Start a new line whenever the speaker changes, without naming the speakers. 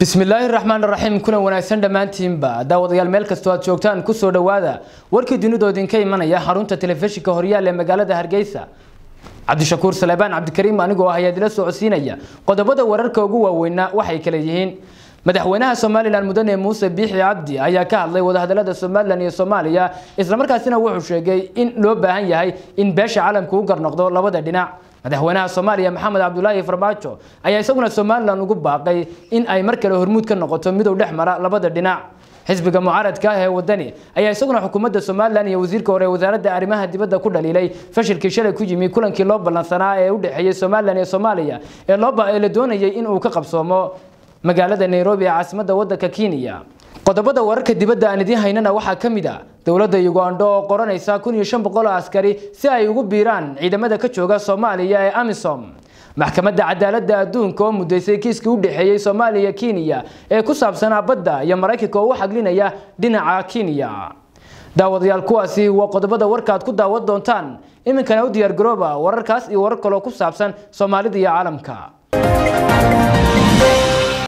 bismillaahi raxmaan raxiim kuna wanaagsan dhammaantiinba daawadayaal meel kastoo aad joogtaan kusoo dhowaada warkii dunidoo idinka imanaya xarunta telefishinka horyaal ee magaalada hargeysa cabdishakuur saleebaan cabdikariim anigoo ah ayaa idila socodsiinaya qodobada wararka ugu waaweynaa waxay kale yihiin madaxweynaha somalilan mudane muuse biixi cabdi ayaa ka hadlay wadahadalada somalilan iyo soomaaliya islamarkaasina wuxuu sheegay in loo baahan yahay in beesha caalamka u garnoqdo labada dhinac madaxweynaha soomaaliya maxamed cabdulaahi farmaajo ayaa isaguna somalilan ugu baaqay in ay mar kale hormuud ka noqoto midow dhex mara labada dhinac xisbiga mucaaradka ah ee wadani ayaa isaguna xukuumadda somalilan iyo wasiirka hore wasaaradda arrimaha dibadda ku dhaliilay fashilkii shalay ku yimi kulankii loo ballansanaa ee u dhexeeyey somalilan iyo soomaaliya ee loo la doonayay in uu ka qabsoomo magaalada nairobi ee caasimadda waddanka kenya qodobada wararka dibadda aan idiin haynana waxaa ka mid a dowladda ugandho oo qoranaysa kun iyo shan boqol oo askari si ay ugu biiraan ciidamada ka jooga soomaaliya ee amisom maxkamadda cadaaladda adduunka oo mudaysay kiiskii u dhexeeyey soomaaliya kenya ee ku saabsanaa badda iyo maraykanka oo u xaglinaya dhinaca kenya daawadayaal kuwaasi waa qodobada warkaaad ku daawan doontaan iminkana u diyaargarooba wararkaas iyo warar kaloo ku saabsan soomaalida iyo caalamka